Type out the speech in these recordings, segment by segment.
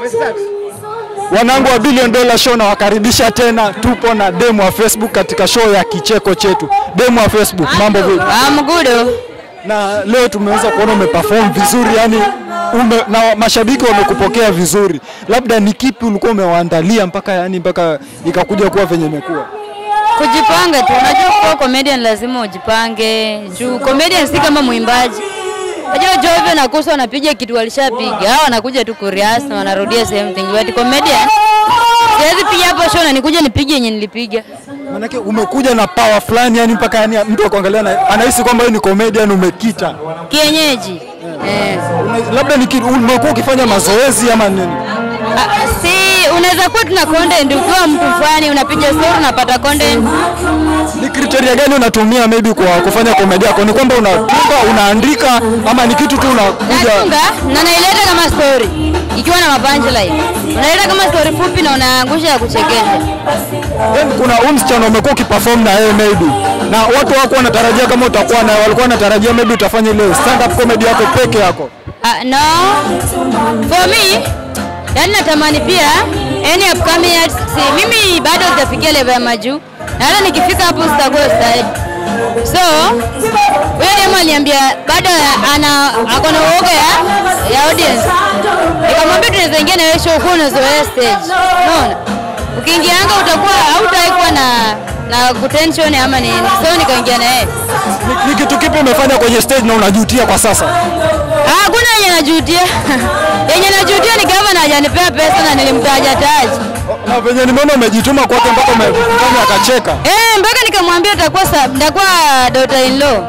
Wanangu wa Billion Dollar Show nawakaribisha tena, tupo na demu wa Facebook katika show ya kicheko chetu. Demu wa Facebook, mambo vipi? Amgudo. Na leo tumeweza kuona umeperform vizuri, yani ume, na mashabiki wamekupokea vizuri. Labda ni kipi ulikuwa umewaandalia mpaka yani mpaka ikakuja kuwa venye imekuwa? Kujipanga tu. Unajua kuwa comedian lazima ujipange. Juu comedian si kama mwimbaji. Unajua Jovio na Kusa wanapiga kitu walishapiga. Hao wanakuja tu kurias na wanarudia same thing. But comedian siwezi piga hapo show na nikuja nipige yenye nilipiga. Manake umekuja na power fulani yani mpaka yani mtu akuangalia na- anahisi kwamba wewe ni comedian umekita. Kienyeji. Eh. Una- Labda ni kitu- umekuwa ukifanya mazoezi ama nini? Ah, si unaweza kuwa tuna content ukiwa mtu fulani unapiga story unapata content. Ni kriteria gani unatumia maybe kwa kufanya komedi yako? Ni kwamba unatunga, unaandika ama ni kitu tu unakuja? Natunga na naileta kama story ikiwa na mapunchline. Unaileta kama story fupi na unaangusha ya kuchekesha. Then kuna huyu msichana umekuwa ukiperform na yeye maybe, na watu wako wanatarajia kama utakuwa na walikuwa wanatarajia maybe utafanya ile stand up comedy yako peke yako. Uh, no. For me, yani natamani pia any upcoming artist, si mimi bado sijafikia level ya majuu. Na hata nikifika hapo sitakuwa style. So, huyo demo aliniambia bado ana ako na uoga ya, ya audience. Nikamwambia tunaweza ingia na wewe show kwa unazoea stage. Unaona? Ukiingianga utakuwa hautawahi kuwa na na kutension ama nini. So nikaingia na yeye. Ni, ni kitu kipi umefanya kwenye stage na unajutia kwa sasa? Ah, Hakuna yenye najutia. yenye najutia ni gavana hajanipea pesa na nilimtaja taji. Na venye nimeona umejituma kwake mpaka umefanya akacheka. Eh, mpaka nikamwambia utakuwa sa- nitakuwa daughter in law.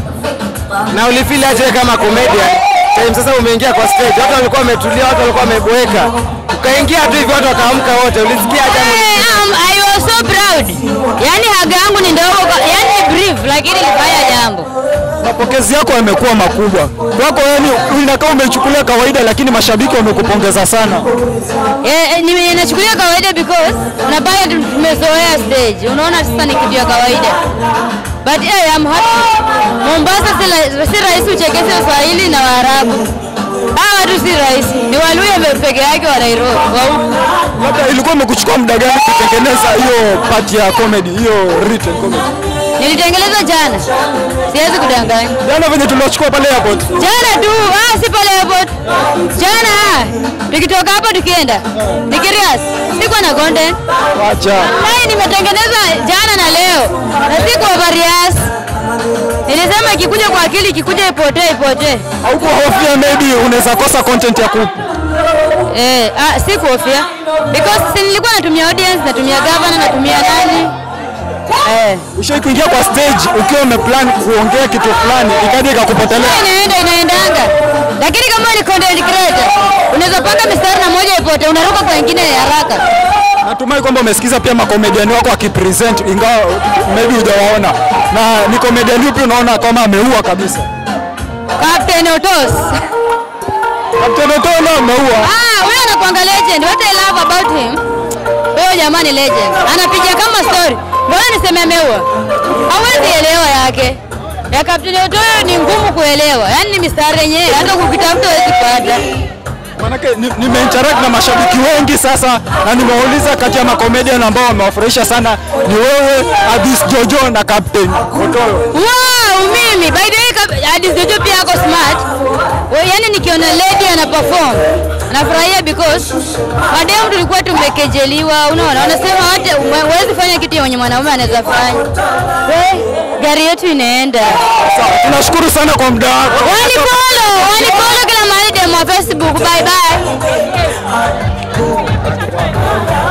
Na ulifeel aje kama comedian? Time sasa umeingia kwa stage, watu walikuwa wametulia, watu walikuwa wameboeka. Ukaingia tu hivi watu wakaamka wote. Ulisikia aje? ama Eh, um, I was so proud. Yaani haga yangu ni ndogo, kwa- yaani ni brief lakini ilifanya jambo. Mapokezi yako yamekuwa makubwa kwako, yani inakaa umechukulia kawaida, lakini mashabiki wamekupongeza sana. Eh, eh, nime- nachukulia kawaida because unapata tu- tumezoea stage. Unaona sasa ni kitu ya kawaida. But yeah, I'm happy. Mombasa si, la- si rahisi uchekeshe Waswahili na Waarabu. Hawa watu si rahisi. Ni Waluya pe- peke yake wa Nairobi. Wa huku. Labda ilikuwa imekuchukua muda gani kutengeneza hiyo part ya comedy, hiyo written comedy? Nilitengeleza jana. Siwezi kudanganya. Jana venye tuliwachukua pale airport, Jana tu, ah, si pale airport. Jana ah, tukitoka hapa tukienda. Nikirias, sikuwa na content. wacha Hai nimetengeneza jana na leo. Na siku overias. Nilisema ikikuja kwa akili ikikuja ipotee ipotee. haukuhofia maybe unaweza kosa content ya ku Eh, ah, si kuhofia. Because si nilikuwa natumia audience, natumia governor, natumia nani? Eh. ushai kuingia kwa stage ukiwa umeplan kuongea kitu fulani ikaja ikakupotelea. Inaenda inaendanga. Lakini kama ni content creator, unaweza panga mistari na moja ipote, unaruka kwa ingine haraka. Natumai kwamba umesikiza pia makomediani wako wakipresent, ingawa maybe hujawaona, na ni komediani upi unaona kama ameua kabisa? Captain Otos. Captain Otono ameua. Ah, huyo anakuanga legend. What I love about him. Huyo jamaa ni legend. Anapiga kama story. Mbona niseme ameua? Hawezi elewa yake. Ya Captain Otoyo ni ngumu kuelewa. Yaani ni mistari yenyewe hata ukitafuta huwezi kupata. Manake ni- nimeinteract na mashabiki wengi sasa, na nimewauliza kati ya makomedian ambao wamewafurahisha sana ni wewe, Addis Jojo na Captain Otoyo. Wow, mimi by the way Kap- Addis Jojo pia ako smart. We, yani nikiona lady ana perform nafurahia because mademu tulikuwa tumekejeliwa, unaona, wanasema hata huwezi fanya kitu yenye mwanaume anaweza fanya. We, gari yetu inaenda. Sawa, tunashukuru sana kwa muda wako. Wanipolo, wanipolo kila mahali demo wa Facebook. Bye bye.